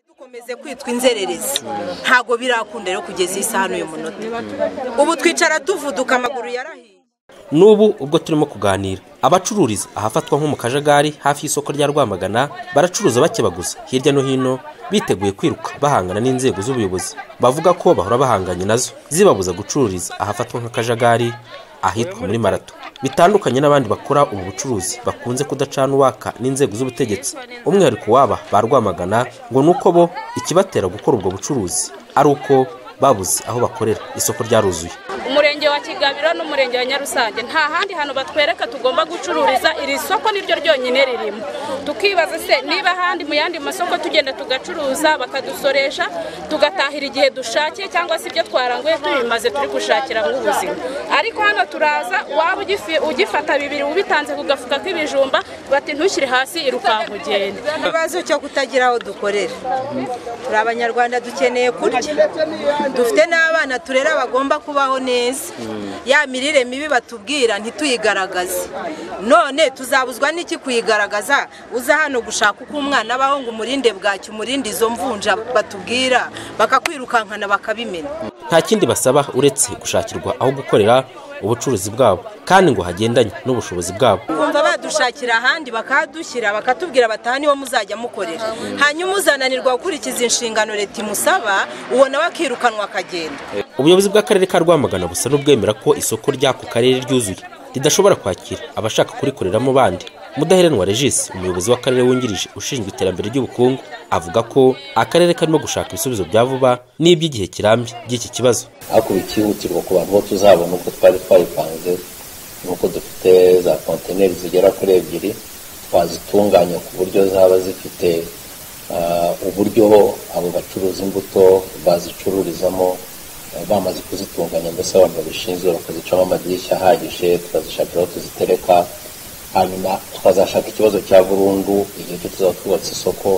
bakomeje kwitwa inzererezi ntabwo birakunda rero kugeza isaha n'uyu munota ubu twicara tuvuduka amaguru yarahiye n'ubu ubwo turimo kuganira abacururiza ahafatwa nko mu kajagari hafi y'isoko rya rwamagana baracuruza bakebaguza hirya no hino biteguye kwiruka bahangana n'inzego z'ubuyobozi bavuga ko bahora bahanganye nazo zibabuza gucururiza ahafatwa nk'akajagari ahitwa muri marato bitandukanye n'abandi bakora ubu bucuruzi bakunze kudacana uwaka n'inzego z'ubutegetsi umwihariko w'aba ba rwamagana ngo ni uko bo ikibatera gukora ubwo bucuruzi ari uko babuze aho bakorera isoko ryaruzuye umurenge wa kigabiro n'umurenge wa nyarusange nta handi hantu batwereka tugomba gucururiza iri soko niryo ryonyine ririmo tukibaza se niba ahandi mu yandi masoko tugenda tugacuruza bakadusoresha tugatahira igihe dushakiye cyangwa se ibyo twaranguye tubimaze turi gushakira ubuzima ariko hano turaza waba ugifata bibiri ubitanze ku gafuka k'ibijumba bati ntushyire hasi irukanka ugende ikibazo cyo kutagira aho dukorera turi abanyarwanda dukeneye kurya dufite n'abana turera bagomba kubaho neza ya mirire mibi batubwira ntituyigaragaze none tuzabuzwa n'iki kuyigaragaza uza hano gushaka uko umwana abaho ngo umurinde bwacyo umurinde izo mvunja batubwira bakakwirukankana bakabimena nta kindi basaba uretse gushakirwa aho gukorera ubucuruzi bwabo kandi ngo hagendanye n'ubushobozi bwabo kumva badushakira ahandi bakahadushyira bakatubwira bataha niwo muzajya mukorera hanyuma uzananirwa gukurikiza inshingano leta imusaba uwo nawe akirukanwa akagenda ubuyobozi bw'akarere ka rwamagana busa n'ubwemera ko isoko ry'ako karere ryuzuye ridashobora kwakira abashaka kurikoreramo bandi mudaheranwa regisi umuyobozi w'akarere wungirije ushinzwe iterambere ry'ubukungu avuga ko akarere karimo gushaka ibisubizo bya vuba n'iby'igihe kirambye by'iki kibazo hakubiywe ikihutirwa ku bantu bo tuzabona uko twari twayipanze nk'uko dufite za kontineri zigera kuri ebyiri twazitunganya ku buryo zaba zifite uburyo abo bacuruza imbuto bazicururizamo bamaze kuzitunganya mbese abantu babishinzwe bakazicamo amadirishya ahagije tukazishakira aho tuzitereka hanyuma tukazashaka ikibazo cya burundu igihe cyo tuzaba twubatse isoko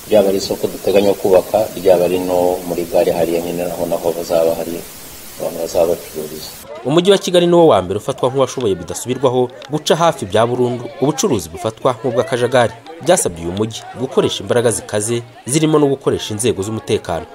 ryaba ari isoko duteganya kubaka ryaba ari no muri gare hariya nyine naho naho bazaba hari abantu bazaba bacururiza umujyi wa kigali niwo wa mbere ufatwa nk'uwashoboye bidasubirwaho guca hafi bya burundu ubucuruzi bufatwa nk'ubw'akajagari byasabye uyu mujyi gukoresha imbaraga zikaze zirimo no gukoresha inzego z'umutekano